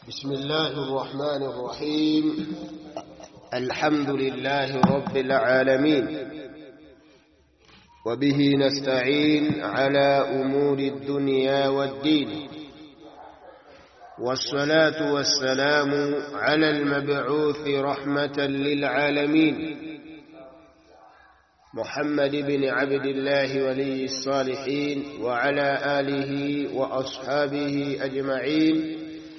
بسم الله الرحمن الرحيم الحمد لله رب العالمين وبه نستعين على أمور الدنيا والدين والصلاة والسلام على المبعوث رحمة للعالمين محمد بن عبد الله ولي الصالحين وعلى آله وأصحابه أجمعين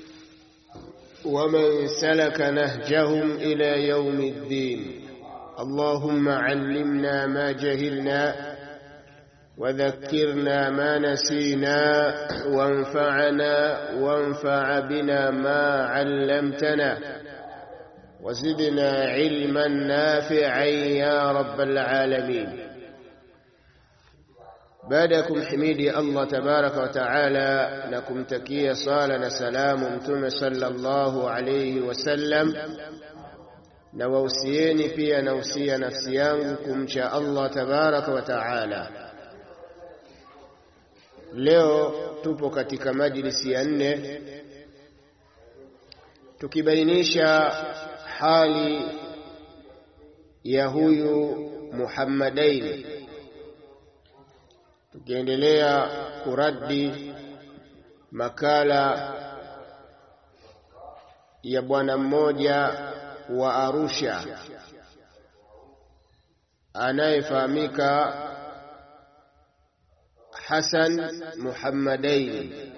ومن سلك نهجهم إلى يوم الدين اللهم علمنا ما جهلنا وذكرنا ما نسينا وانفعنا وانفع بنا ما علمتنا وزدنا علما نافعا يا رب العالمين baada ya kumhimidi Allah tabaraka wa taala na kumtakia sala na salamu mtume sallallahu alayhi wasallam na wausieni pia nausia nafsi yangu kumcha Allah tabaraka wa taala leo tupo katika majlisi ya nne tukibainisha hali ya huyu Muhammadaini tukiendelea kuradi makala ya bwana mmoja wa Arusha anayefahamika Hassan Muhammadaini,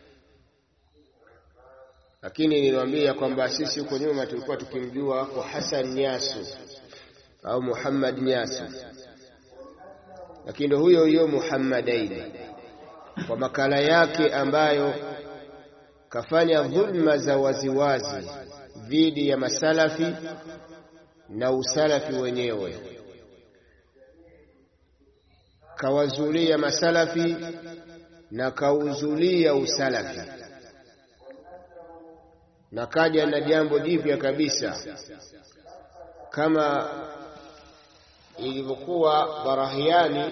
lakini niliwaambia kwamba sisi huko nyuma tulikuwa tukimjua kwa Hassan Nyasu au Muhammad Nyasu lakini ndio huyo huyo Muhammadaini kwa makala yake ambayo kafanya dhulma za waziwazi dhidi ya masalafi na usalafi wenyewe, kawazulia masalafi na kauzulia usalafi, na kaja na jambo jipya kabisa kama ilivyokuwa Barahiani.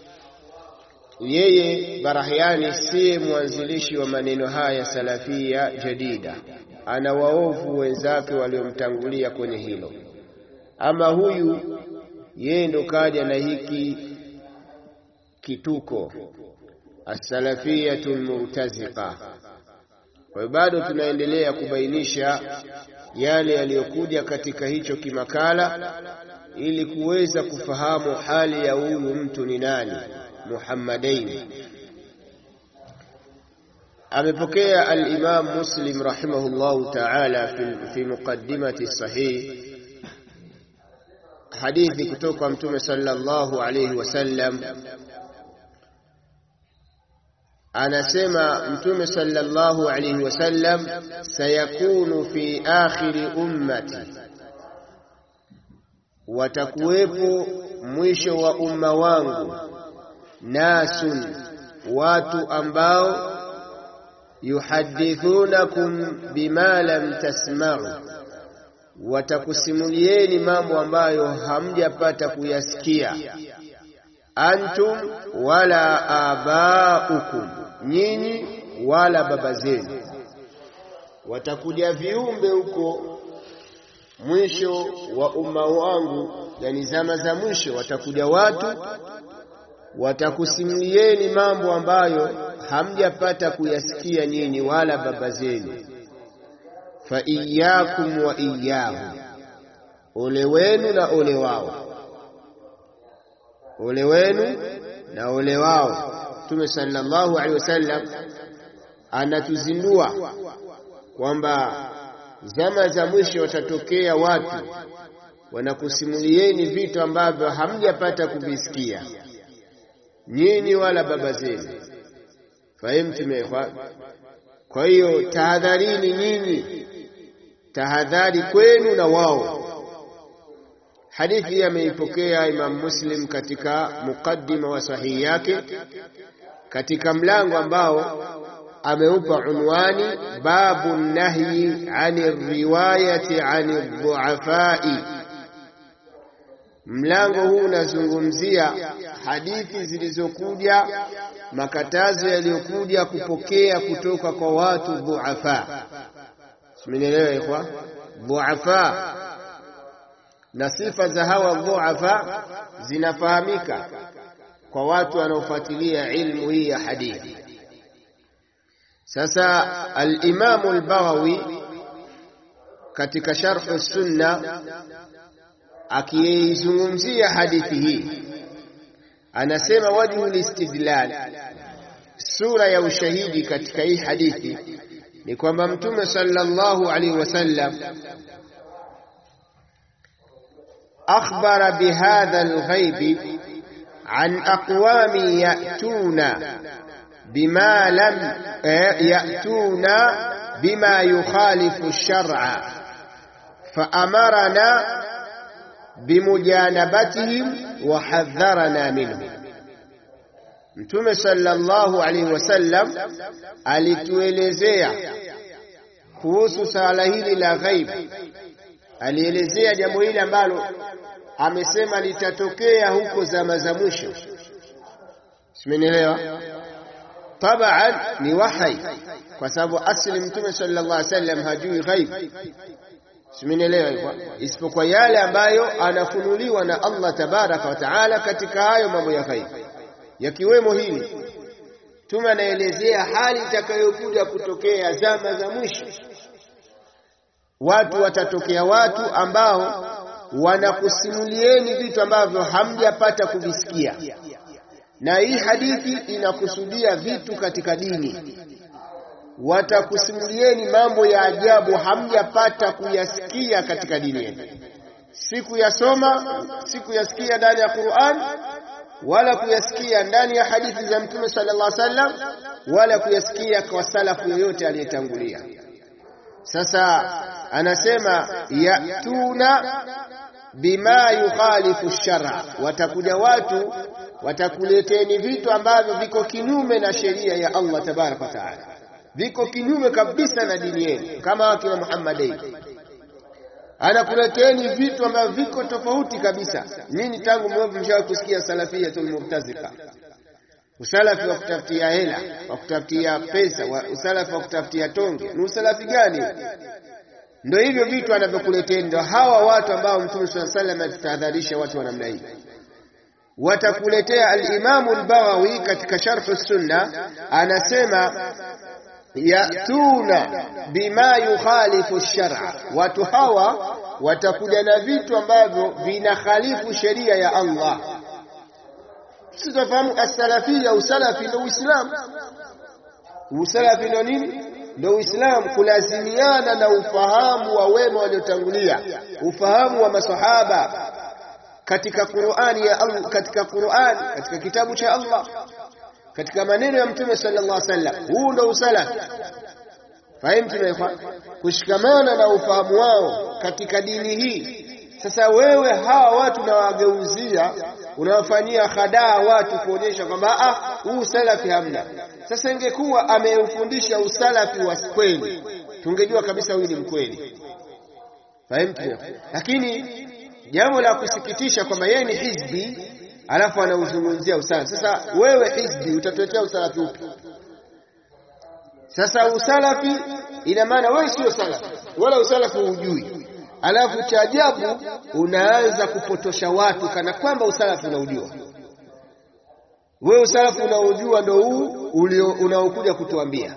Yeye Barahiani siye mwanzilishi wa maneno haya salafia jadida, ana waovu wenzake waliomtangulia kwenye hilo. Ama huyu yeye ndo kaja na hiki kituko as-salafiyatu al-murtaziqa. Kwa hiyo bado tunaendelea kubainisha yale yaliyokuja katika hicho kimakala ili kuweza kufahamu hali ya huyu mtu ni nani. Muhammadaini amepokea al-Imam Muslim rahimahullahu ta'ala fi, fi muqaddimati sahih hadithi kutoka Mtume sallallahu alayhi wasallam anasema Mtume sallallahu alayhi wasallam sayakunu fi akhiri ummati watakuwepo mwisho wa umma wangu nasun watu ambao yuhadithunakum bima lam tasma'u watakusimulieni mambo ambayo hamjapata kuyasikia antum wala abaukum nyinyi wala baba zenu watakuja viumbe huko mwisho wa umma wangu, yani zama za mwisho, watakuja watu watakusimulieni mambo ambayo hamjapata kuyasikia nyinyi wala baba zenu. Fa iyyakum wa iyyahum, ole wenu na ole wao, ole wenu na ole wao. Mtume sallallahu alaihi wasallam anatuzindua kwamba zama za mwisho watatokea watu wanakusimulieni vitu ambavyo hamjapata kuvisikia nyinyi wala baba zenu. Fahimtum? Kwa hiyo tahadharini nyinyi, tahadhari kwenu na wao. Hadithi hii ameipokea Imam Muslim katika muqaddima wa sahihi yake katika mlango ambao ameupa unwani babu nahyi ani riwayati ani dhuafai. Mlango huu unazungumzia hadithi zilizokuja makatazo yaliyokuja kupokea kutoka kwa watu dhuafa simenielewa ikwa dhuafa na sifa za hawa dhuafa zinafahamika kwa watu wanaofuatilia ilmu hii ya hadithi sasa al-Imamu al-Baghawi katika sharh sunna akiizungumzia hadithi hii anasema wajhu listidlal sura ya ushahidi katika hii hadithi ni kwamba mtume sallallahu alaihi wasallam akhbara bihadha alghaibi an aqwami yatuna bima lam yatuna bima yukhalifu ash-shar'a فأمرنا بمجانبتهم وحذرنا منهم Mtume sallallahu alaihi wasallam alituelezea kuhusu swala hili la ghaib, alielezea jambo hili ambalo amesema litatokea huko zama za mwisho. Simenielewa? Tabaan ni wahai, kwa sababu asli Mtume sallallahu alaihi wasallam hajui ghaib simenielewa isipokuwa yale ambayo anafunuliwa na Allah tabaraka wa taala katika hayo mambo ya ghaib yakiwemo hili tume anaelezea hali itakayokuja kutokea zama za mwisho watu watatokea watu ambao wanakusimulieni vitu ambavyo hamjapata kuvisikia na hii hadithi inakusudia vitu katika dini watakusimulieni mambo ya ajabu hamjapata kuyasikia katika dini yenu, si kuyasoma, si kuyasikia ndani ya Qur'an, wala kuyasikia ndani ya hadithi za Mtume sallallahu alaihi wasallam, wala kuyasikia kwa salafu yoyote aliyetangulia. Sasa anasema yatuna bima yukhalifu shara, watakuja watu watakuleteni vitu ambavyo viko kinyume na sheria ya Allah tabaraka wa taala viko kinyume kabisa na dini yenu, kama wakina Muhammadin anakuleteni vitu ambavyo viko tofauti kabisa. Nini tangu mwevu mshawahi kusikia salafiyatul murtazika, usalafi wa kutafutia hela, wa kutafutia pesa, wa usalafi wa kutafutia tonge? Ni usalafi gani? Ndio hivyo vitu anavyokuleteni, ndio hawa watu ambao Mtume sallallahu alaihi wasallam atutahadharisha watu wa namna hii watakuletea. Al-Imamu al-Baghawi katika Sharh Sunna anasema yatuna bima yukhalifu shar'a, watu hawa watakuja na vitu ambavyo vinakhalifu sheria ya Allah. Sisi tunafahamu as-salafia, usalafi ndio Uislamu. Usalafi ndio nini? Ndio Uislamu, kulazimiana na ufahamu wa wema waliotangulia, ufahamu wa masahaba katika Qur'ani ya Allah, katika Qur'an, katika kitabu cha Allah katika maneno ya Mtume sallallahu alaihi wasallam. Huu ndo usalafi. Fahimu tunaekwa kushikamana na ufahamu wao katika dini hii. Sasa wewe hawa watu unawageuzia, unawafanyia hadaa watu kuonyesha kwamba ah, huu usalafi hamna. Sasa ingekuwa ameufundisha usalafi wa kweli, tungejua kabisa huyu ni mkweli. Fahimu lakini jambo la kusikitisha kwamba yeye ni hizbi alafu anauzungumzia usalafi. Sasa wewe hizbi utatuletea usalafi upi? Sasa usalafi ina maana wewe sio salafi wala usalafi hujui, alafu cha ajabu unaanza kupotosha watu kana kwamba usalafi unaujua. Wewe usalafi unaojua ndo huu unaokuja kutuambia.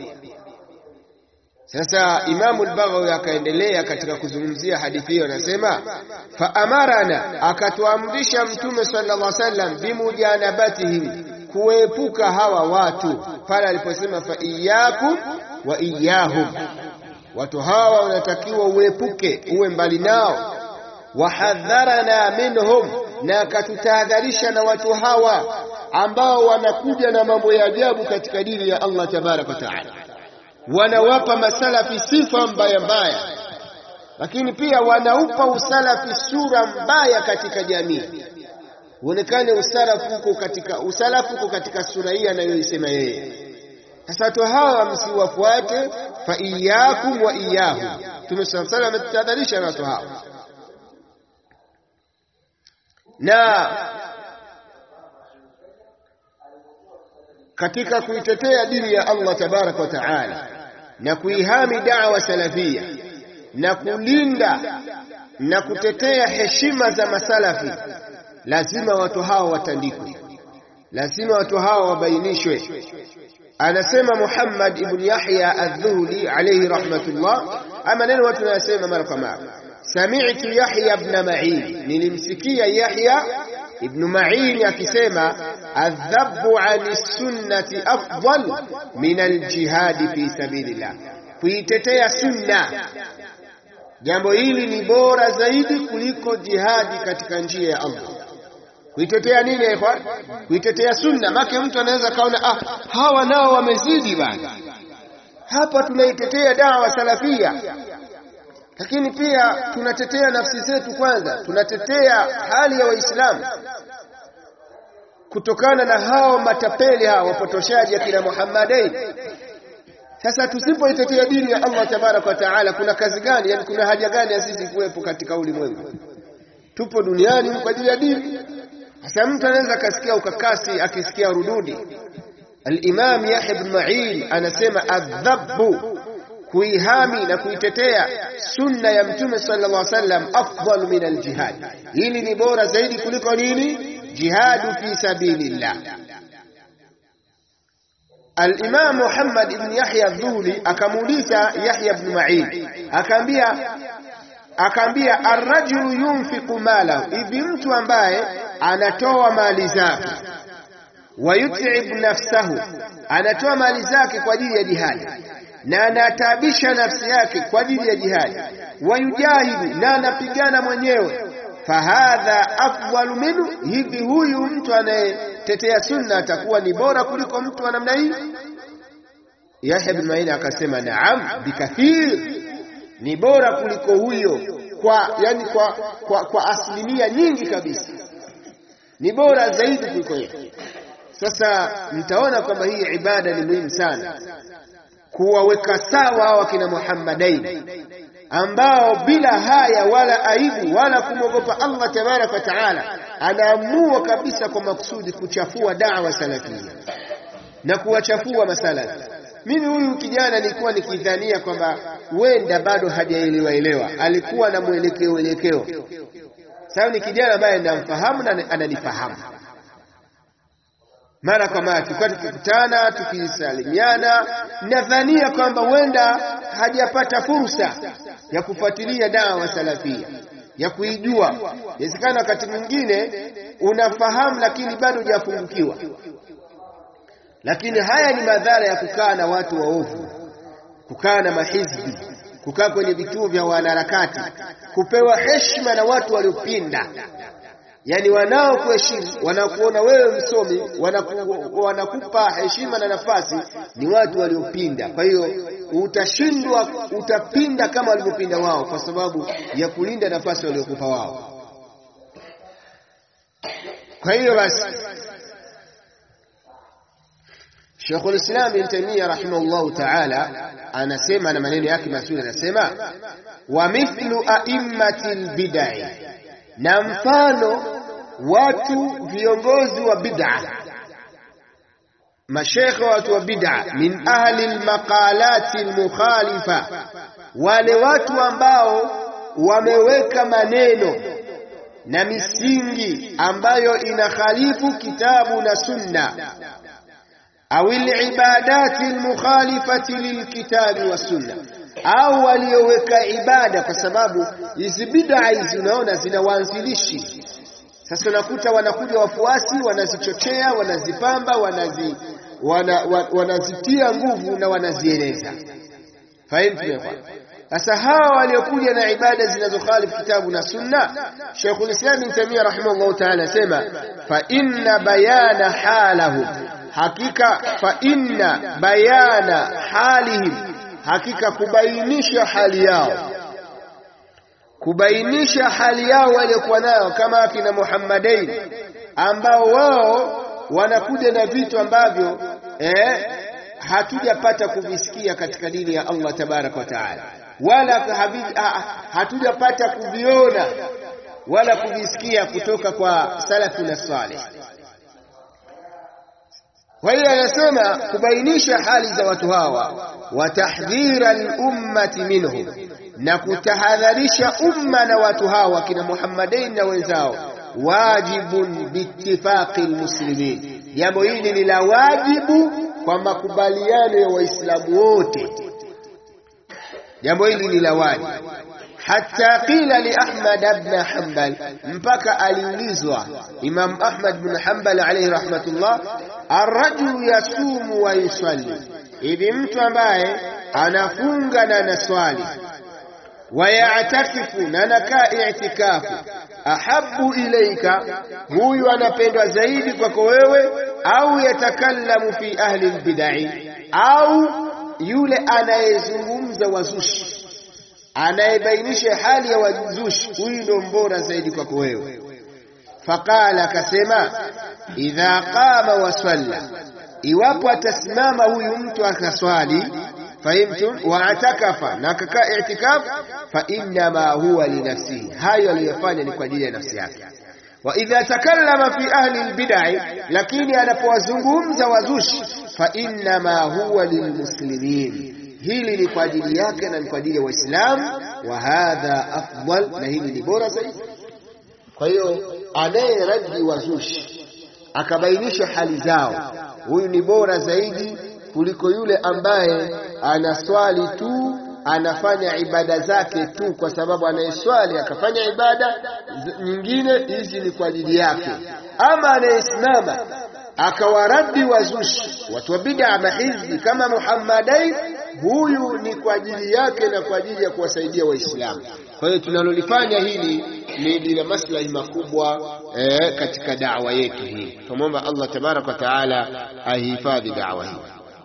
Sasa Imamu al-Baghawi akaendelea katika kuzungumzia hadithi hiyo, anasema fa amarana, akatuamrisha Mtume sallallahu alaihi wasallam bimujanabatihim, kuepuka hawa watu, pale aliposema fa iyyakum wa iyyahum, watu hawa wanatakiwa uepuke, uwe mbali nao. Wahadharana minhum, na akatutahadharisha na watu hawa ambao wanakuja na mambo ya ajabu katika dini ya Allah tabaraka wa taala wanawapa masalafi sifa mbaya mbaya, lakini pia wanaupa usalafi sura mbaya katika jamii, uonekane usalafu uko katika usalafu uko katika sura hii anayoisema yeye. Sasa watu hawa msiwafuate, fa iyyakum wa iyyahum. Mtume sallallahu alayhi wasallam ametutahadharisha na watu hawa na katika kuitetea dini ya Allah tabaraka wa taala na kuihami da'wa salafia na kulinda na kutetea heshima za masalafi, lazima watu hao watandikwe, lazima watu hao wabainishwe. Anasema Muhammad ibn Yahya adh-Dhuhli alayhi rahmatullah, ama neno watu wanasema mara kwa mara, sami'tu Yahya ibn Ma'in, nilimsikia Yahya ibn Ma'in akisema adhabu ani sunnati afdal min aljihadi fi sabilillah, kuitetea sunna jambo hili ni bora zaidi kuliko jihadi katika njia ya Allah. Kuitetea nini ikhwan? Kuitetea sunna. Make mtu anaweza kaona ah, hawa nao wamezidi bana, hapa tunaitetea dawa salafia, lakini pia tunatetea nafsi zetu kwanza, tunatetea hali ya Waislamu kutokana na hao matapeli hao wapotoshaji akina Muhammadain. Sasa tusipoitetea dini ya Allah tabaraka wa taala, kuna kazi gani? Yani kuna haja gani ya sisi kuwepo katika ulimwengu? Tupo duniani kwa ajili ya dini. Sasa mtu anaweza akasikia ukakasi akisikia rududi. Al-Imam Yahya ibn Ma'in anasema adhabu, kuihami na kuitetea sunna ya Mtume sallallahu alaihi wasallam afdal min al-jihad, hili ni bora zaidi kuliko nini? Jihadu fi sabilillah. Al-Imam Muhammad ibn Yahya Adh-Dhuli akamuuliza Yahya ibn Ma'in, akaambia akaambia arrajulu yunfiqu malahu, hivi mtu ambaye anatoa mali zake, wayut'ib nafsahu, anatoa mali zake kwa ajili ya jihadi na anataabisha nafsi yake kwa ajili ya jihadi, wayujahidu, na anapigana mwenyewe, fahadha afdalu minhu, hivi huyu mtu anayetetea sunna atakuwa ni bora kuliko mtu wa namna hii? Yahya bin Ma'in akasema naam, bikathir ni bora kuliko huyo kwa yani kwa, kwa, kwa asilimia nyingi kabisa, ni bora zaidi kuliko hiyo. Sasa mtaona kwamba hii ibada ni muhimu sana, kuwaweka sawa hawa kina Muhammadain ambao bila haya wala aibu wala kumwogopa Allah tabaraka wa taala, anaamua kabisa kwa makusudi kuchafua dawa salafia na kuwachafua masalafi. Mimi huyu kijana nilikuwa nikidhania kwamba wenda bado hajaelewa elewa, alikuwa na mwelekeo elekeo. Sasa ni kijana ambaye namfahamu na ananifahamu. Mara kwa mara tulikuwa tukikutana, tukisalimiana, nadhania kwamba wenda hajapata fursa ya kufuatilia dawa salafia, ya kuijua. Inawezekana wakati mwingine unafahamu, lakini bado hujafungukiwa lakini haya ni madhara ya kukaa na watu waovu, kukaa na mahizbi, kukaa kwenye vituo vya wanaharakati, kupewa heshima na watu waliopinda, yaani wanaokuheshimu, wanakuona wewe msomi, wanaku, wanakupa heshima na nafasi, ni watu waliopinda. Kwa hiyo utashindwa, utapinda kama walivyopinda wao, kwa sababu ya kulinda nafasi waliokupa wao. Kwa hiyo basi Sheikhul Islam Ibn Taymiyyah rahimahullahu ta'ala anasema na maneno yake mazuri, anasema wa mithlu a'immatil bid'ah, na mfano watu viongozi wa bid'a, mashekhe watu wa bid'a, min ahli almaqalati almukhalifa, wale watu ambao wameweka maneno na misingi ambayo inakhalifu kitabu na sunna au libadati almukhalifati lilkitabi wassunna, au walioweka ibada, kwa sababu hizi bid'a hizi unaona zina waanzilishi. Sasa unakuta wanakuja wafuasi wanazichochea, wanazipamba, wanazi, wana, wanazitia nguvu na wanazieleza. Fahimu? Sasa hawa waliokuja na ibada zinazokhalifu kitabu na sunna, Sheikhul Islam Ibn Taymiyyah rahimahullah ta'ala asema fa inna bayana halahum hakika fa inna bayana halihim, hakika kubainisha hali yao, kubainisha hali yao waliokuwa nayo, kama akina Muhammadain ambao wao wanakuja na vitu ambavyo eh, hatujapata kuvisikia katika dini ya Allah tabaraka wa taala, wala hatujapata kuviona wala kuvisikia kutoka kwa salafu na salih. Kwa hiyo anasema kubainisha hali za watu hawa, wa tahdhira lummati minhum, na kutahadharisha umma na watu hawa wakina Muhammadain na wenzao, wajibun biittifaqi almuslimin, jambo hili ni la wajibu kwa makubaliano ya Waislamu wote. Jambo hili ni la wajibu hata qila li Ahmad ibn Hanbal, mpaka aliulizwa Imam Ahmad ibn Hanbal alayhi rahmatullah, arrajulu yasumu wa yusalli, hivi mtu ambaye anafunga na anaswali, wayatakifu na anakaa itikafu, ahabu ilaika, huyu anapendwa zaidi kwako wewe, au yatakallamu fi ahli lbidai, au yule anayezungumza wazushi anayebainisha hali ya wazushi, huyu ndo mbora zaidi kwako wewe. Faqala, akasema idha qama wasalla, iwapo atasimama huyu mtu akaswali, fahimtum, wa atakafa, na akakaa itikaf, fa innama huwa linafsihi, hayo aliyofanya ni kwa ajili ya nafsi yake. Wa idha takallama fi ahli albid'i, lakini anapowazungumza wazushi, fa innama huwa lilmuslimin hili ni kwa ajili yake na ni kwa ajili ya Waislamu. Wa hadha afdal, na hili ni bora zaidi. Kwa hiyo anayeradi wazushi akabainisha hali zao, huyu ni bora zaidi kuliko yule ambaye anaswali tu anafanya ibada zake tu, kwa sababu anayeswali akafanya ibada nyingine, hizi ni kwa ajili yake. Ama anayesimama akawaradi wazushi, watu wa bid'a mahizbi kama Muhammadai, huyu ni kwa ajili yake na kwa ajili ya kuwasaidia Waislamu. Kwa hiyo tunalolifanya hili ni lina maslahi makubwa eh, katika da'wa yetu hii. Tumwomba Allah tabaraka wa taala ahifadhi da'wa hii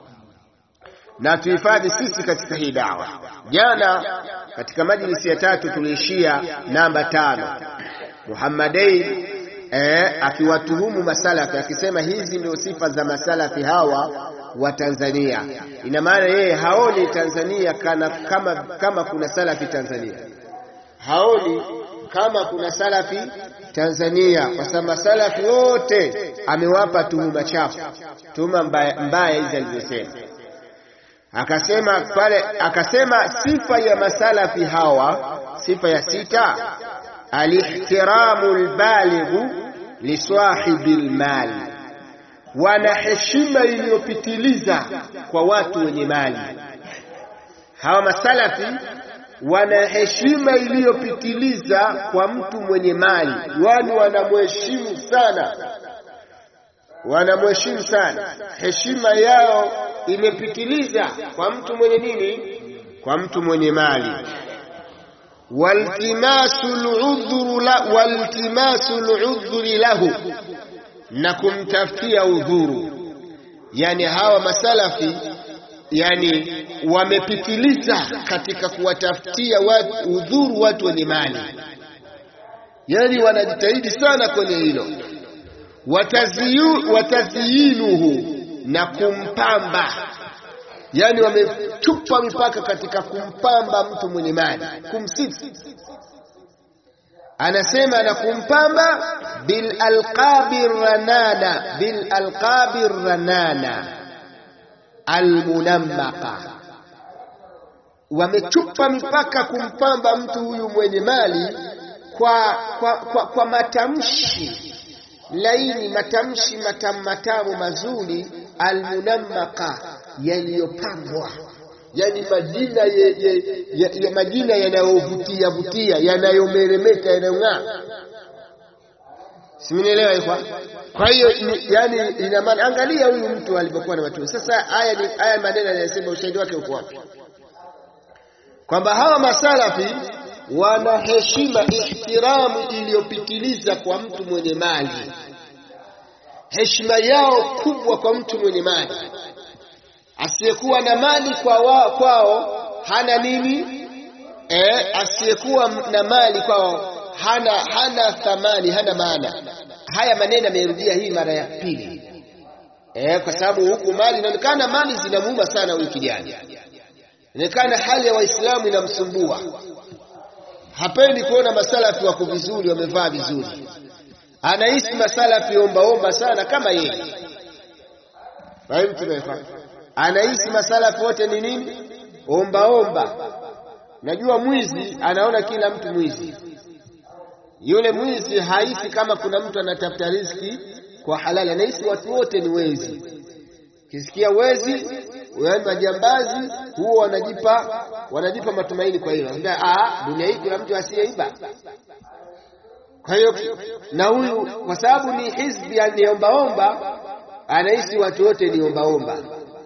na tuhifadhi sisi katika hii da'wa. Jana katika majlisi ya tatu tuliishia namba tano, Muhammadai eh, akiwatuhumu masalafi akisema hizi ndio sifa za masalafi hawa wa Tanzania. Ina maana yeye haoni Tanzania kana, kama, kama kuna salafi Tanzania, haoni kama kuna salafi Tanzania, kwa sababu masalafi wote amewapa tuhuma chafu, tuhuma mbaya, mbaya hizi alizosema. Akasema pale, akasema sifa ya masalafi hawa, sifa ya sita, alihtiramu lbalighu lisahibi lmali wana heshima iliyopitiliza kwa watu wenye mali. Hawa masalafi wana heshima iliyopitiliza kwa mtu mwenye mali, yani wanamheshimu sana, wanamheshimu sana. Heshima yao imepitiliza kwa mtu mwenye nini? Kwa mtu mwenye mali. waltimasu ludhuri lahu na kumtafutia udhuru. Yani hawa masalafi yani wamepitiliza katika kuwatafutia watu udhuru watu wenye mali, yani wanajitahidi sana kwenye hilo. Wataziyinuhu, na kumpamba, yani wamechupa mipaka katika kumpamba mtu mwenye mali, kumsifu anasema na kumpamba bil alqabi ranana, bil alqabi ranana almunammaqa, wamechupa mipaka kumpamba mtu huyu mwenye mali kwa, kwa, kwa, kwa matamshi laini, matamshi matamu matamu mazuri, almunammaqa, yaliyopambwa yani majina ye, ye, ye, ye, majina yanayovutia vutia yanayomeremeta yanayong'aa, simenielewa ikwa. Kwa hiyo yani, ina maana angalia huyu mtu alivyokuwa na matumizi. Sasa haya ni haya maneno yanasema, ushahidi wake uko wapi? Kwamba hawa masalafi wana heshima, ihtiramu iliyopitiliza kwa mtu mwenye mali, heshima yao kubwa kwa mtu mwenye mali asiyekuwa na mali kwa wa, kwao hana nini eh, asiyekuwa na mali kwao hana hana thamani, hana maana. Haya maneno amerudia hii mara ya pili eh, kwa sababu huku mali inaonekana mali zinamuuma sana huyu kijana, inaonekana hali ya Waislamu inamsumbua, hapendi kuona masalafi wako vizuri, wamevaa vizuri, anahisi masalafi ombaomba sana kama yeye anahisi masalafi wote ni nini? Omba omba. Najua mwizi anaona kila mtu mwizi. Yule mwizi haisi kama kuna mtu anatafuta riziki kwa halali, anahisi watu wote ni wezi. Kisikia wezi, yaani majambazi, huo wanajipa wanajipa matumaini. Kwa hiyo ah, dunia hii kuna mtu asiyeiba. Kwa hiyo na huyu kwa sababu ni hizbi, ni ombaomba, anahisi watu wote ni ombaomba.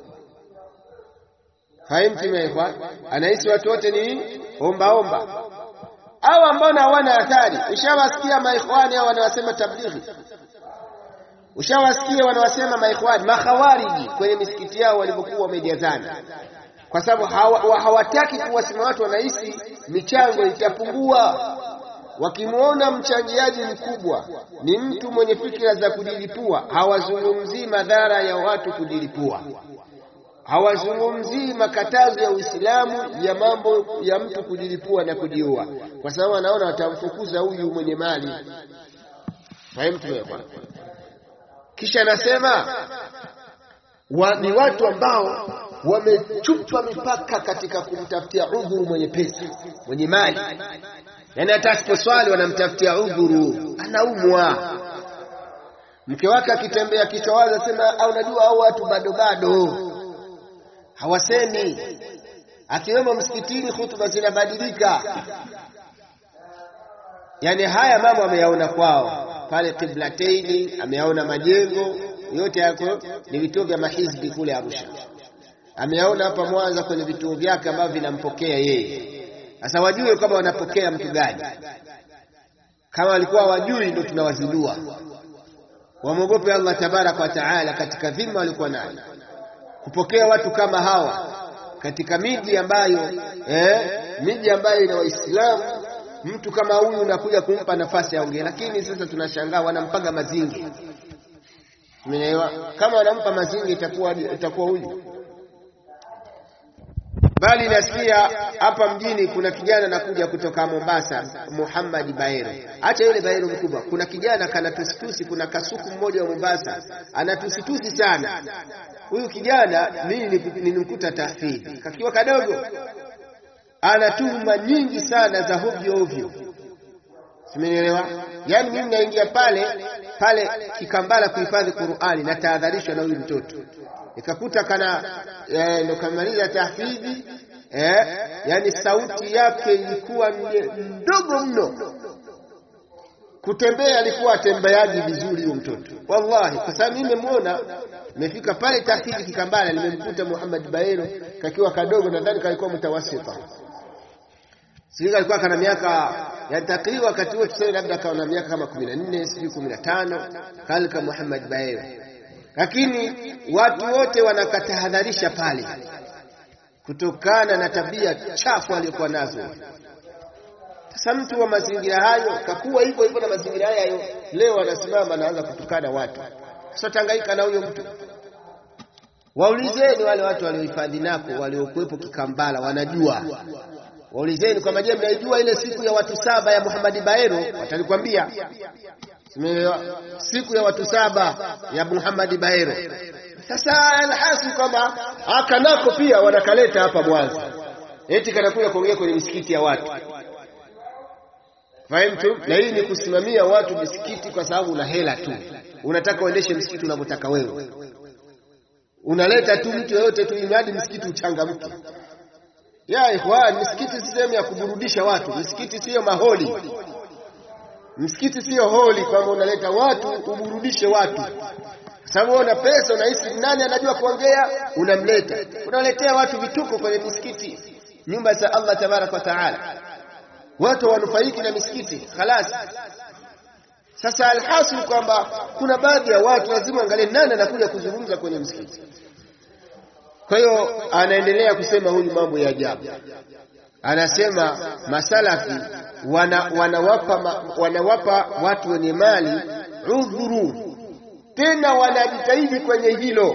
Haimtimekwa, anahisi watu wote ni ombaomba au ambao hawana athari. Ushawasikia maikhwani hao wanawasema tablighi, ushawasikia wanawasema maikhwani makhawariji kwenye misikiti yao walivyokuwa wamejazana, kwa sababu hawataki kuwasema watu, wanahisi michango itapungua. Wakimwona mchangiaji mkubwa ni mtu mwenye fikira za kujilipua, hawazungumzii madhara ya watu kujilipua hawazungumzii makatazo ya Uislamu ya mambo ya mtu kujilipua na kujiua, kwa sababu anaona watamfukuza huyu mwenye mali. Fahimu. Kisha anasema wa, ni watu ambao wamechupa mipaka katika kumtafutia udhuru mwenye pesa, mwenye mali, yaani hata asiposwali wanamtafutia udhuru, anaumwa. Mke wake akitembea kichwa wazi, asema au najua au watu bado bado hawasemi akiwemo msikitini, hutuba zinabadilika. Yani haya mambo ameyaona kwao pale Qiblateini, ameyaona majengo yote yako ni vituo vya mahizbi kule Arusha, ameyaona hapa Mwanza kwenye vituo vyake ambavyo vinampokea yeye. Sasa wajue kama wanapokea mtu gani. Kama walikuwa wajui, ndio tunawazindua wamwogope Allah tabaraka wa taala katika dhima walikuwa nayo kupokea watu kama hawa katika miji ambayo eh, miji ambayo ina Waislamu. Mtu kama huyu unakuja kumpa nafasi aongee, lakini sasa tunashangaa wanampaga mazingi. Umeelewa? Kama wanampa mazingi itakuwa itakuwa huyu. Bali nasikia hapa mjini kuna kijana anakuja kutoka Mombasa, Muhammad Baero. Acha yule Baero mkubwa, kuna kijana kana tusitusi, kuna kasuku mmoja wa Mombasa anatusitusi sana. Huyu kijana mimi nilimkuta tahfidhi kakiwa kadogo, ana tuhuma nyingi sana za hovyo ovyo, simenielewa? Yaani mimi naingia pale pale Kikambala kuhifadhi Qur'ani, na tahadharishwa na huyu mtoto nikakuta kana eh, ndo kamaliza tahfidhi eh, yani sauti yake ilikuwa ndogo mno, kutembea alikuwa atembeaji vizuri huyo mtoto, wallahi, kwa sababu mimi nimemwona nimefika pale tahfidhi Kikambala, nimemkuta Muhammad Baero kakiwa kadogo, nadhani kalikuwa mtawasita, sijui kalikuwa kana miaka yani takriban wakati huo tuseme labda kawa na miaka kama 14 sijui 15 kalika Muhammad Baero lakini watu wote wanakatahadharisha pale kutokana na tabia chafu aliyokuwa nazo. Sasa mtu wa mazingira hayo kakuwa hivyo hivyo na mazingira hayo, leo anasimama anaanza kutukana watu. Sasa tangaika na huyo mtu. Waulizeni wale watu waliohifadhi nako waliokuwepo Kikambala, wanajua. Waulizeni kwamba je, mnaijua ile siku ya watu saba ya Muhammad Baero? Watalikwambia siku ya watu saba ya Muhammad Baero. Sasa alhasi kwamba akanako pia wanakaleta hapa Mwanza, eti kanakuja kuongea kwenye misikiti ya watu. Fahimu? Na hii ni kusimamia watu misikiti, kwa sababu una hela tu, unataka uendeshe msikiti unavyotaka wewe, unaleta tu mtu yoyote tu, imradi msikiti uchangamke. Ya ikhwan, misikiti si sehemu ya kuburudisha watu, misikiti siyo maholi Msikiti siyo holi kwamba unaleta watu uburudishe watu, kwa sababu una pesa, unahisi nani anajua kuongea, unamleta, unaletea watu vituko kwenye misikiti, nyumba za Allah tabaraka wa taala, watu wanufaiki na misikiti khalas. Sasa alhasil kwamba kuna baadhi ya watu lazima angalie nani anakuja kuzungumza kwenye msikiti. Kwa hiyo anaendelea kusema huyu mambo ya ajabu, anasema masalafi wana, wanawapa, wanawapa watu wenye mali udhuru, tena wanajitahidi kwenye hilo.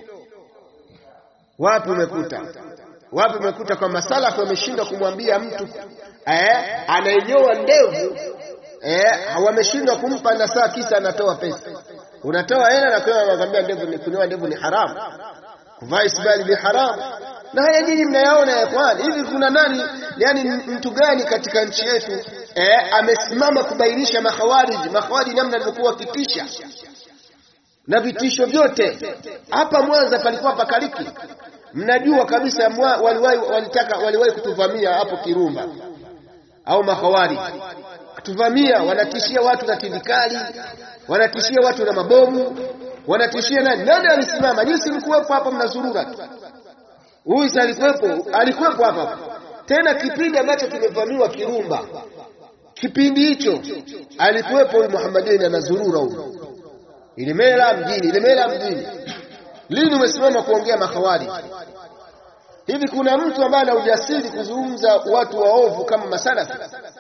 Wapi umekuta wapi umekuta kwa masalafi wameshindwa kumwambia mtu eh, anayenyoa ndevu eh, wameshindwa kumpa nasaa, kisa anatoa pesa. Unatoa hela na kwa anakuambia ndevu ni kunyoa ndevu ni haramu, kuvaa isbali ni haramu. na haya nyinyi mnayaona ya kwani hivi kuna nani yani mtu gani katika nchi yetu eh, amesimama kubainisha makhawariji makhawariji namna alivyokuwa wakitisha na vitisho vyote hapa Mwanza palikuwa pakaliki mnajua kabisa waliwahi walitaka waliwahi kutuvamia hapo Kirumba au mahawari kutuvamia wanatishia watu na tindikali wanatishia watu na mabomu wanatishia nani nani alisimama nyinyi mlikuwepo hapa mnazurura tu huyu alikuwepo alikuwepo hapa tena kipindi ambacho kimevamiwa Kirumba kipindi hicho alikuwepo huyu Muhammadin anazurura huyu Ilemela mjini Ilemela mjini lini umesimama kuongea mahawari hivi kuna mtu ambaye ana ujasiri kuzungumza watu waovu kama masalafi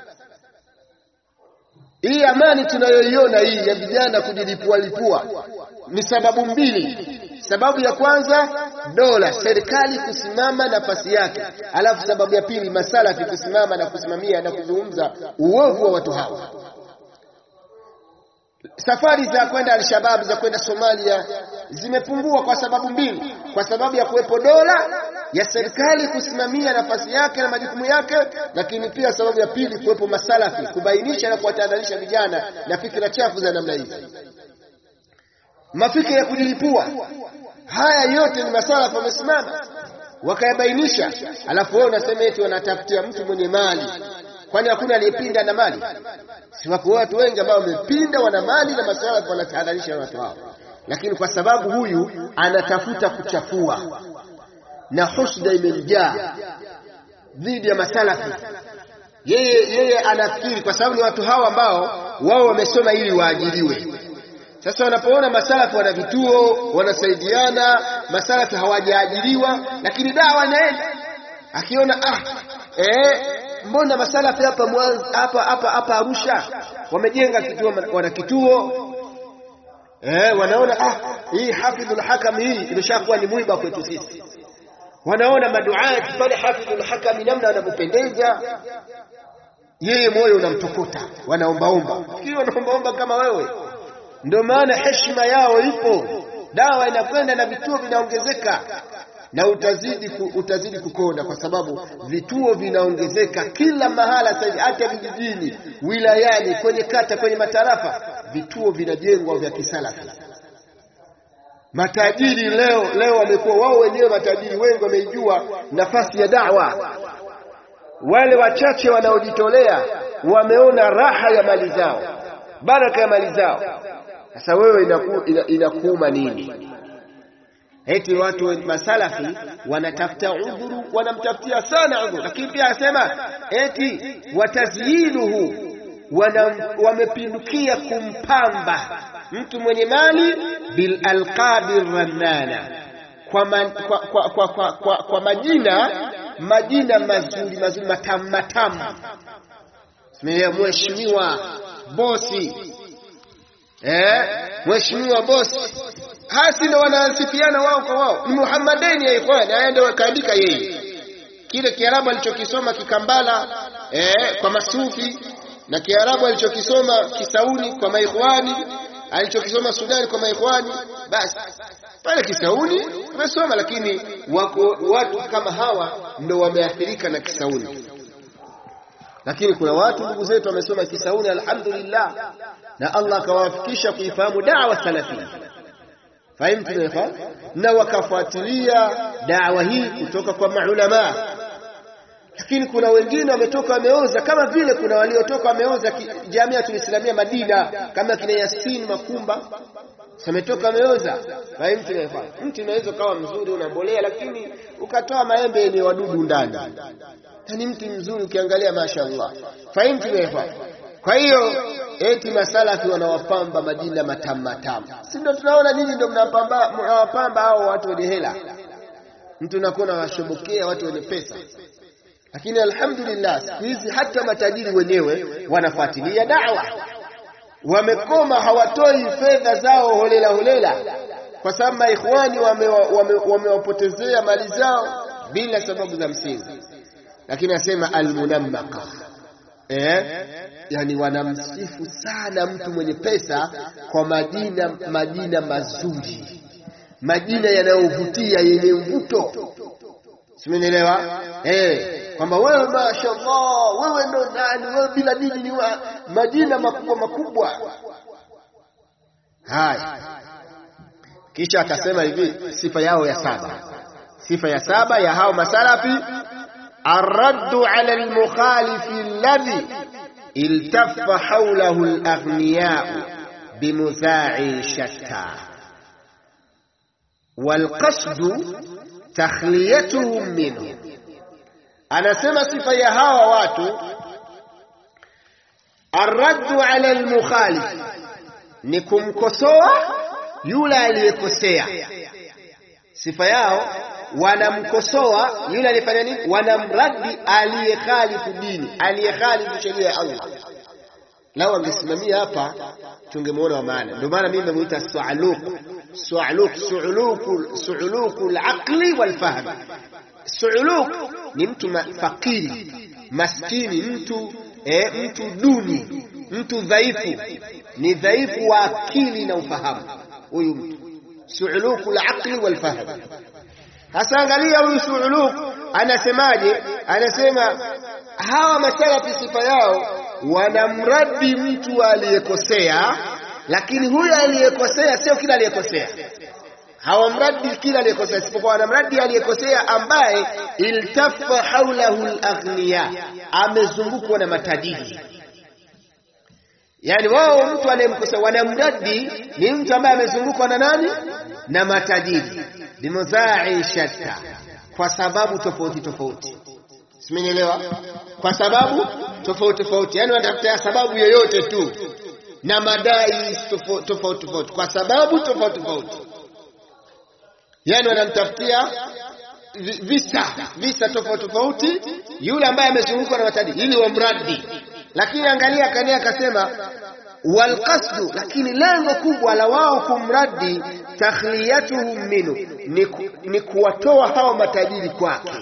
hii amani tunayoiona hii ya vijana kujilipua lipua ni sababu mbili sababu ya kwanza dola serikali kusimama nafasi yake alafu sababu ya pili masalafi kusimama na kusimamia na kuzungumza uovu wa watu hawa safari za kwenda Alshabab za kwenda Somalia zimepungua kwa sababu mbili, kwa sababu ya kuwepo dola ya serikali kusimamia nafasi yake na majukumu yake, lakini pia sababu ya pili kuwepo masalafi kubainisha na kuwatahadharisha vijana na fikra chafu za namna hizi, mafikira ya kujilipua. Haya yote ni masalafi wamesimama wakayabainisha, alafu wewe unasema eti wanatafutia mtu mwenye mali kwani hakuna aliyepinda na mali? Si wako watu wengi ambao wamepinda, wana mali na masuala wanatahadharisha watu hao, lakini kwa sababu huyu anatafuta kuchafua na husda imemjaa dhidi ya masalafi, yeye yeye anafikiri kwa sababu ni watu hao ambao wao wamesoma ili waajiriwe. Sasa wanapoona masalafi wana vituo, wanasaidiana, masalafi hawajaajiriwa, lakini dawa inaenda, akiona ah, eh, mbona masalafi hapa Mwanza hapa hapa hapa Arusha wamejenga kituo, wana kituo eh, wanaona ah, hii hafidhul hakam hii imeshakuwa ni mwiba kwetu sisi. Wanaona maduati pale hafidhul hakam namna wanavyopendeza, yeye moyo unamtokota, wanaombaomba, fikiri wanaombaomba kama wewe. Ndio maana heshima yao ipo, dawa inakwenda na vituo vinaongezeka na utazidi ku, utazidi kukonda kwa sababu vituo vinaongezeka kila mahala sasa hivi, hata vijijini, wilayani, kwenye kata, kwenye matarafa, vituo vinajengwa vya kisalafi. Matajiri leo leo wamekuwa wao wenyewe matajiri, wengi wameijua nafasi ya dawa. Wale wachache wanaojitolea wameona raha ya mali zao, baraka ya mali zao. Sasa wewe inaku, ina, inakuuma nini? Eti watu masalafi wanatafuta udhuru, wanamtafutia sana udhuru, lakini pia anasema eti watazyinuhu, wamepindukia kumpamba mtu mwenye mali bil alqabi rannana, kwa, man, kwa, kwa, kwa, kwa, kwa, kwa majina majina mazuri mazuri matamu matamu, mheshimiwa bosi, eh, mheshimiwa bosi hasi ndo wanasifiana wao kwa wao, ni Muhammadeni ya ikhwani. Haya ndio kaandika yeye, kile Kiarabu alichokisoma Kikambala eh, kwa masufi na Kiarabu alichokisoma Kisauni kwa maikhwani, alichokisoma Sudani kwa maikhwani, basi pale Kisauni umesoma, lakini wako watu kama hawa ndo wameathirika na Kisauni. Lakini kuna watu ndugu zetu wamesoma Kisauni, alhamdulillah, na Allah akawafikisha kuifahamu dawa salafia Fahimtu ikhwan, na wakafuatilia dawa hii kutoka kwa maulama. Lakini kuna wengine wametoka wameoza, kama vile kuna waliotoka wameoza Jamiatul Islamia Madina, kama kina Yasin Makumba sametoka wameoza. Fahimtu ikhwan, mti unaweza ukawa mzuri unambolea, lakini ukatoa maembe yenye wadudu ndani, ni mti mzuri ukiangalia, mashaallah. Fahimtu ikhwan. Kwa hiyo eti masalafi wanawapamba majina matamu matamu, si ndio? Tunaona nyinyi ndio mnawapamba hao watu wenye hela, mtu unakuwa unawashobokea watu wenye pesa. Lakini alhamdulillah, siku hizi hata matajiri wenyewe wanafuatilia dawa, wamekoma, hawatoi fedha zao holela holela, kwa sababu maikhwani wamewapotezea wame mali zao bila sababu za msingi. Lakini asema almunammaka Eh, yani wanamsifu sana mtu mwenye pesa kwa majina majina mazuri, majina yanayovutia yenye mvuto. simenielewa eh kwamba wewe mashaallah wewe ndo nani wewe bila dini ni wa, majina makubwa makubwa haya kisha akasema hivi sifa yao ya saba sifa ya saba ya hao masalafi arraddu ala almukhalifi alladhi iltaffa hawlahu alaghniya bimudha'i shatta walqasdu takhliyatuhum minhu anasema sifa ya hawa watu arraddu ala almukhalif ni kumkosoa yule aliyekosea sifa yao wanamkosoa yule aliyefanya nini wanamradi aliyekhalifu dini aliyekhalifu sheria ya Allah lao angesimamia hapa tungemuona wa maana ndio maana mimi nimemuita su'aluq su'aluq su'uluku su'uluku al-aqli wal-fahm su'uluq ni mtu fakiri maskini mtu eh, mtu duni mtu dhaifu ni dhaifu wa akili na ufahamu huyu mtu su'uluku al-aqli wal-fahm hasa angalia huyu su'uluq anasemaje anasema hawa masalafi sifa yao wanamradi mtu aliyekosea lakini huyu aliyekosea sio kila aliyekosea hawamradi kila aliyekosea isipokuwa wanamradi aliyekosea ambaye iltafa haulahu alaghniya amezungukwa na matajiri yani wao mtu anayemkosea wanamradi ni mtu ambaye amezungukwa na nani na matajiri bimudha'i shatta kwa sababu tofauti tofauti simenielewa kwa sababu tofauti tofauti yani wanatafuta sababu yoyote tu na madai tofauti tofauti kwa sababu tofauti tofauti yani wanamtafutia visa visa tofauti tofauti yule ambaye amezungukwa na matadi ili wamradi lakini angalia kania akasema walqasdu lakini lengo kubwa la wao kumradi takhliyatuhum minhu ni, ku, ni kuwatoa hao matajiri kwake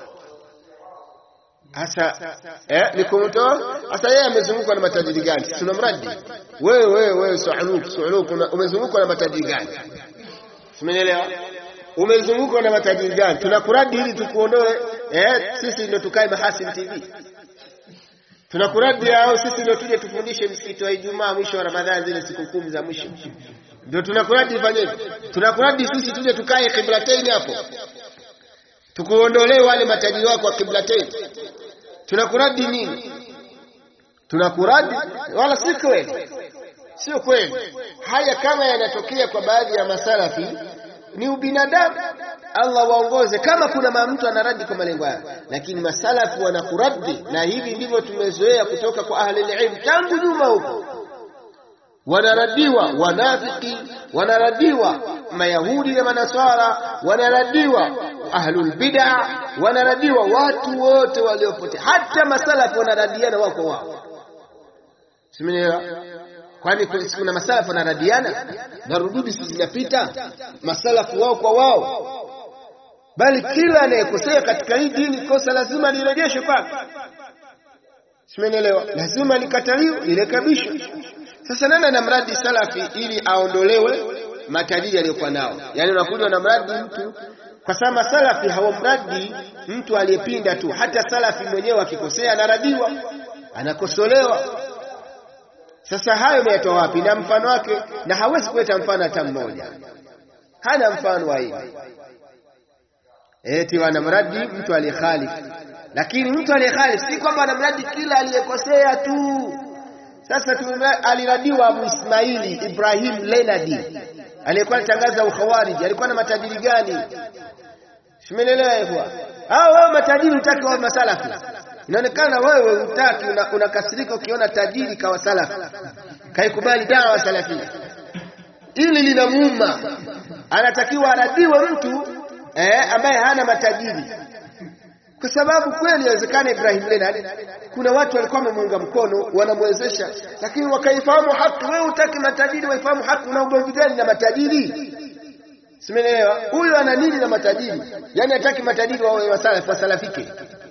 Hasa eh, ni kumtoa hasa. Yeye amezungukwa na matajiri gani? Tunamradi wewe wewe wewe, suuluk suuluk, umezungukwa na matajiri gani? Umenielewa? Umezungukwa na matajiri gani? Tunakuradi ili tukuondoe eh, sisi ndio tukae Mahasin TV. Tunakuradi au sisi ndio tuje tufundishe msikiti wa Ijumaa mwisho wa Ramadhani, zile siku kumi za mwisho, ndio tunakuradi. Ifanyeje? Tunakuradi sisi tuje tukae Qiblatain hapo tukuondolee wale matajiri wako wa Qiblatain tunakuradi nini? Tunakuradi wala si kweli, sio kweli. Haya kama yanatokea kwa baadhi ya masalafi ni ubinadamu, Allah waongoze. Kama kuna mtu anaradi kwa malengo yake, lakini masalafi wanakuradi, na hivi ndivyo tumezoea kutoka kwa ahli ilm tangu nyuma huko. Wanaradiwa wanafiki, wanaradiwa Mayahudi na Manaswara, wanaradiwa ahlul bid'a wanaradiwa watu wote waliopotea, hata masalafu wanaradiana wako wao, simenielewa? Kwani kuna masalafu wanaradiana na rududi si zinapita masalafu wao kwa wao, bali kila anayekosea katika hii dini kosa lazima lirejeshwe kwake, simenielewa? Lazima likataliwe, lirekebishwe. Sasa nani anamradi salafi ili aondolewe matajiri aliyokuwa nao? Yaani unakuja unamradi mtu kwa sababu masalafi hawamradi mtu aliyepinda tu. Hata salafi mwenyewe akikosea anaradiwa, anakosolewa. Sasa hayo umeyatoa wapi? Na mfano wake, na hawezi kuleta mfano hata mmoja, hana mfano wa hivi. Eti wanamradi mtu aliyekhalifu, lakini mtu aliyekhalifu si kwamba anamradi kila aliyekosea tu. Sasa aliradiwa Abu Ismaili Ibrahim Lenadi aliyekuwa anatangaza ukhawariji, alikuwa na matajiri gani? Simenelewa hivyo. Hao wewe matajiri utaki wa masalafi. Inaonekana wewe utaki unakasirika una ukiona tajiri kawa salafi. Kaikubali dawa salafi. Ili linamuuma. Anatakiwa aradiwe mtu eh, ambaye hana matajiri. Kwa sababu kweli inawezekana Ibrahim Leonard kuna watu walikuwa wamemuunga mkono wanamwezesha, lakini wakaifahamu haki. Wewe utaki matajiri waifahamu haki, una ugomvi gani na matajiri? Simeelewa. Huyu ana nini na matajiri? Yaani hataki matajiri wawe wasalafi wasalafike,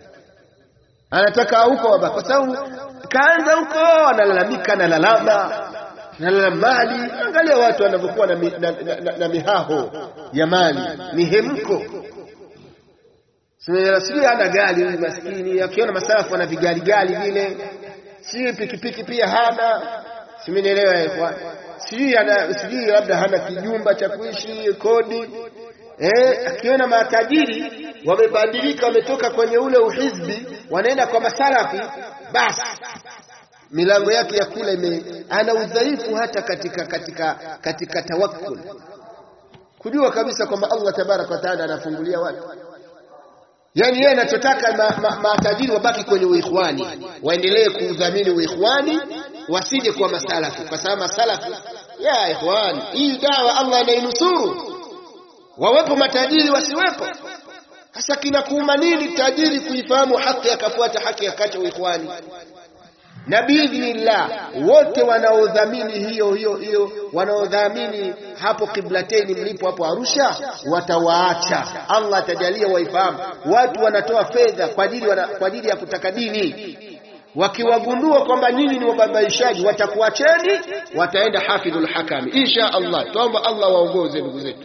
anataka huko waba, kwa sababu kaanza huko analalamika, analalama nalala mali. Angalia watu wanavyokuwa na, mi, na, na, na, na mihaho ya mali, mihemko sijui ana gari huyu maskini, akiona masalafu ana vigaligali vile, sijui pikipiki pia hana, simenielewa ikhwan, sijui ana sijui labda hana kijumba cha kuishi kodi eh, akiona matajiri wamebadilika, wametoka kwenye ule uhizbi, wanaenda kwa masalafi, basi milango yake ya kula ime, ana udhaifu hata katika katika katika tawakkul, kujua kabisa kwamba Allah tabaraka wa taala anafungulia watu. Yani yeye anachotaka matajiri ma, ma wabaki kwenye uikhwani, waendelee kuudhamini uikhwani, wasije kwa masalafi, kwa sababu masalafi ya ikhwani, hii dawa Allah anainusuru wawepo matajiri wasiwepo. Sasa kinakuuma nini tajiri kuifahamu haki akafuata haki akacha uikhwani? Na biidhnillah wote wanaodhamini hiyo hiyo hiyo, wanaodhamini hapo Kiblateni mlipo hapo Arusha, watawaacha. Allah atajalia waifahamu. Watu wanatoa fedha kwa ajili kwa ajili ya kutaka dini, wakiwagundua kwamba nyinyi ni wababaishaji, watakuacheni, wataenda hafidhul hakami insha Allah. Tuomba Allah waongoze ndugu zetu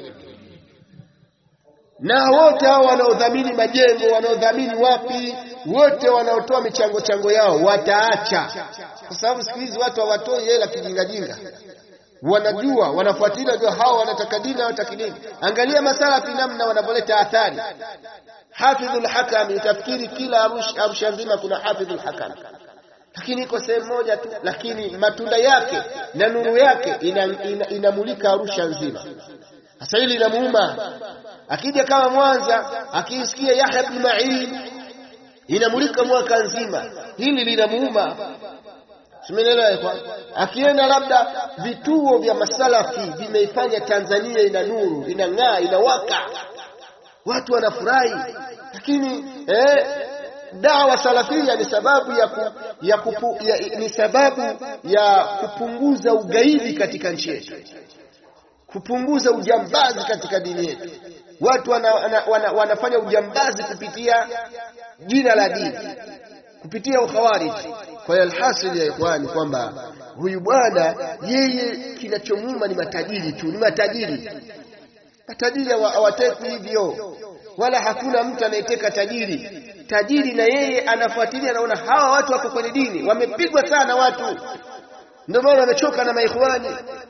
na wote hao wanaodhamini majengo, wanaodhamini wapi, wote wanaotoa michango chango yao wataacha, kwa sababu siku hizi watu hawatoi hela kijingajinga, wanajua wanafuatilia, jua hao wanataka dini, hawataki dini. Angalia masalafi namna wanavyoleta athari. Hafidhul Hakami, utafikiri kila Arusha nzima kuna hafidhul Hakami, lakini iko sehemu moja tu, lakini matunda yake na nuru yake inamulika ina, ina Arusha nzima. Sasa hili linamuuma akija kama Mwanza akiisikia Yahya ibn Ma'in inamulika mwaka nzima, hili linamuuma. Simenelewa kwa akienda labda vituo vya masalafi vimeifanya Tanzania ina nuru, inang'aa, inawaka, watu wanafurahi, lakini eh, dawa salafia ni sababu ya, ku, ya, kupu, ya ni sababu ya kupunguza ugaidi katika nchi yetu, kupunguza ujambazi katika dini yetu watu wana, wana, wana, wanafanya ujambazi kupitia jina la dini, kupitia ukhawariji. Kwa hiyo alhasil ya ikhwani kwamba huyu bwana yeye kinachomuma ni matajiri tu, ni matajiri. Matajiri hawatekwi hivyo, wala hakuna mtu anayeteka tajiri. Tajiri na yeye anafuatilia, anaona hawa watu wako kwenye dini, wamepigwa sana watu, ndio maana wamechoka na maikhwani.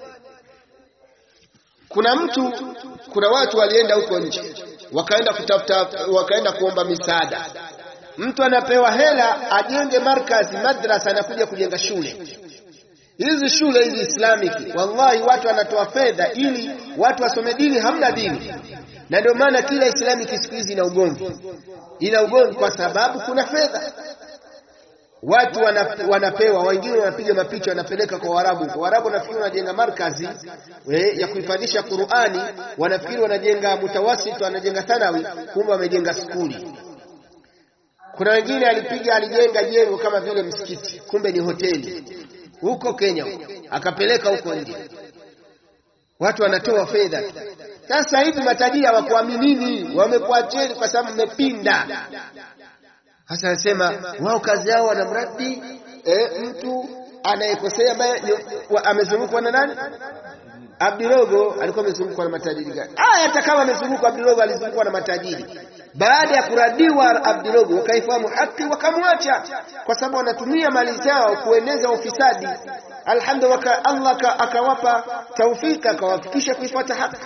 Kuna mtu, kuna watu walienda huko nje, wakaenda kutafuta, wakaenda kuomba misaada. Mtu anapewa hela ajenge markazi, madrasa, anakuja kujenga shule. Hizi shule hizi Islamic, wallahi watu wanatoa fedha ili watu wasome dini, hamna dini. Na ndio maana kila Islamic siku hizi ina ugomvi, ina ugomvi kwa sababu kuna fedha watu wanapewa, wengine wanapiga mapicha wanapeleka kwa Waarabu. Waarabu wanafikiri wanajenga markazi we, ya kuhifadhisha Qur'ani, wanafikiri wanajenga mutawasit, wanajenga thanawi, kumbe wamejenga skuli. Kuna wengine alipiga alijenga jengo kama vile msikiti, kumbe ni hoteli huko Kenya huko, akapeleka huko nje. Watu wanatoa fedha tu. Sasa hivi matajiri hawakuaminini, wamekuacheni kwa sababu mmepinda. Sasa anasema wao kazi yao wanamradi eh, mtu anayekosea ambaye amezungukwa na nani? Abdirogo alikuwa amezungukwa na matajiri gani? Ah, hata kama amezungukwa Abdirogo, alizungukwa na matajiri. Baada ya kuradiwa Abdirogo, wakaifahamu haki wakamwacha, kwa sababu wanatumia mali zao kueneza ufisadi. Alhamdulillah, Allah akawapa taufika, akawafikisha kuifuata haki.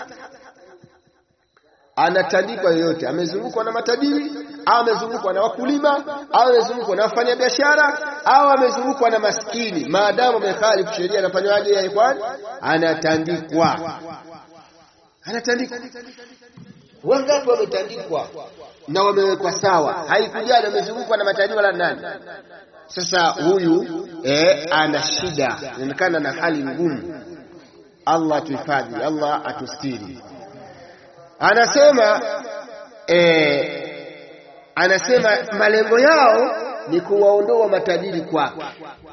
Anatandikwa yoyote, amezungukwa na matajiri au amezungukwa na wakulima au amezungukwa na wafanyabiashara au amezungukwa na maskini, maadamu amekhalifu sheria, anafanywaje ya ikhwan? Anatandikwa, anatandikwa. Wangapi wametandikwa na wamewekwa sawa, haikujali amezungukwa na matajiri wala nani. Sasa huyu eh, ana shida, inaonekana na hali ngumu. Allah atuhifadhi, Allah atustiri. Anasema eh, anasema malengo yao ni kuwaondoa matajiri kwake.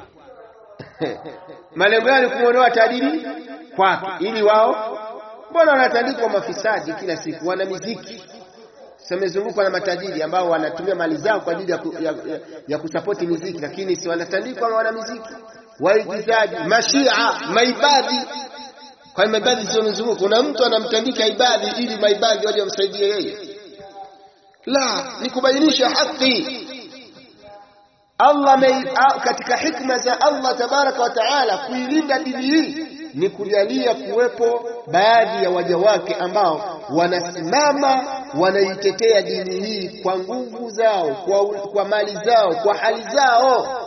malengo yao ni kuondoa tajiri kwake, ili wao, mbona wanatandikwa mafisadi kila siku, wana miziki samezungukwa na matajiri ambao wanatumia mali zao kwa ajili ya, ku, ya, ya, ya kusapoti miziki, lakini si wanatandikwa wana miziki, waigizaji, mashia, maibadhi. Kwa hiyo maibadhi sio mzunguko, kuna mtu anamtandika ibadhi ili maibadhi waje wamsaidie yeye la ni kubainisha haki Allah me, katika hikma za Allah tabaraka wa taala kuilinda dini hii ni kujalia kuwepo baadhi ya waja wake ambao wanasimama wanaitetea dini hii kwa nguvu zao kwa, kwa mali zao kwa hali zao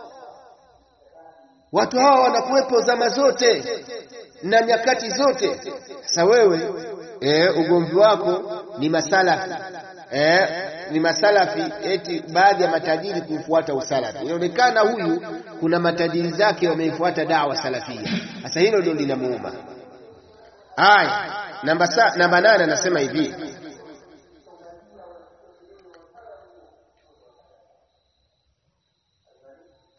watu hawa wanakuwepo zama zote na nyakati zote sasa wewe e, ugomvi wako ni masalafi e, ni masalafi eti baadhi ya matajiri kufuata usalafi inaonekana huyu kuna matajiri zake wameifuata dawa salafia sasa hilo ndio linamuuma aya namba namba nane anasema hivi